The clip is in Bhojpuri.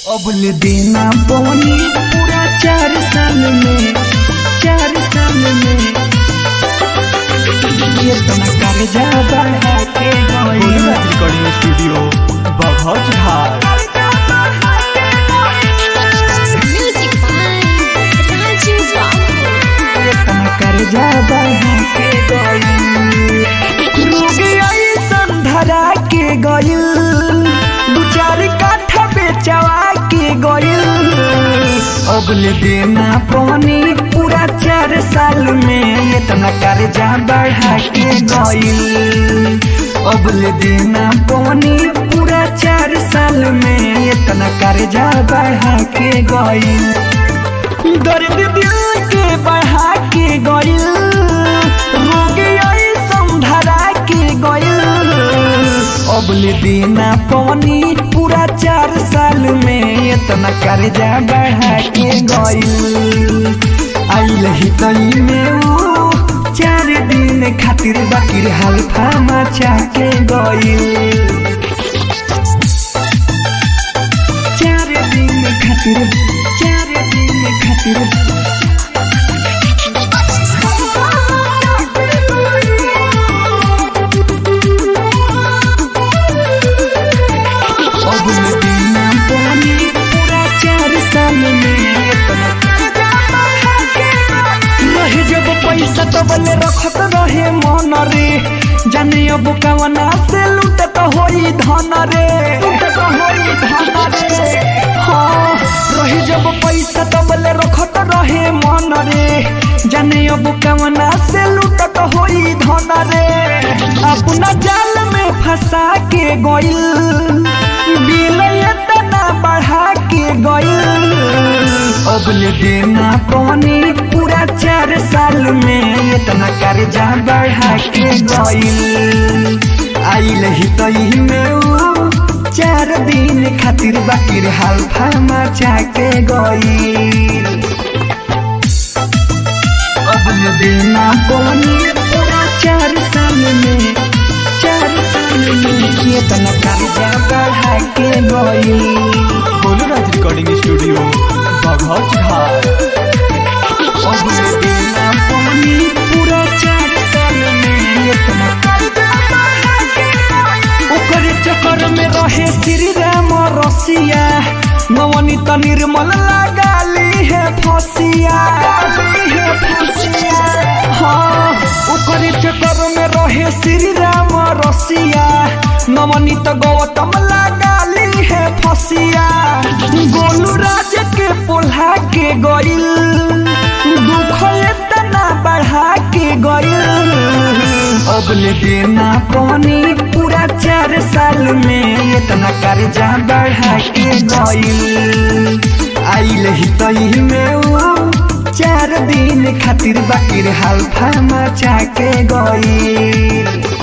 अबल देना बोनी पूरा चार साल में चार साल में ये तना कर्जा बढ़ा के गई भोलेनाथ रिकॉर्डिंग स्टूडियो बभौज घाट Music by Raju Babu. ये तना कर्जा बढ़ा के गई रोग ऐसन धरा के गई दू चार काठा बेचवा के गई अगल देना पानी पूरा चार साल में इतना कर्जा बढ़ा के गई अगल देना पानी पूरा चार साल में इतना कर्जा बढ़ा के गई दर्द दिल के बढ़ा के गइल रोग ऐसन धरा के गइल अगले दिना पानी पूरा चार साल में इतना कर्जा बढ़ा के गइल आइल ही तई में ऊ चार दिन खातिर बाकी हल्फा मचा के गइल चार दिन खातिर चार दिन खातिर अगले दिन पानी पूरा चार साल में रहे जब पैसा तो बले रखत रहे मन रे जाने अब कवना से लूटत होई धन रे लूटत होई धन रे हाँ रहे जब पैसा तो बले रखत रहे मन रे जाने अब कवना से लूटत होई धन रे अपना जाल में फंसा के गइल बिल इतना बढ़ा के गइल अगले देना पानी पूरा चार साल में इतना कर्जा बढ़ा के गइल आइल ही तई में ऊ चार दिन खातिर बाकी हल्फा मचा के गइल अगले देना पानी पूरा चार साल में चार साल में इतना कर्जा बढ़ा के गइल भोलेनाथ रिकॉर्डिंग स्टूडियो बभौज घाट अगले देना पानी पूरा चार साल में इतना कर्जा बढ़ा के गइल। ओकरे चक्कर में रहे श्री राम रसिया नवनी त निर्मल लगाली है फसिया है फसिया हाँ ओकरे चक्कर में रहे श्री राम रसिया नवनी त गौतम लगाली है फसिया गोलू राज के पोल्हा के गइल दुख इतना बढ़ा के गइल अगले देना पानी पूरा चार साल में इतना कर्जा बढ़ा के गइल आइल ही तई में ऊ चार दिन खातिर बाकी हल्फा मचा के गइल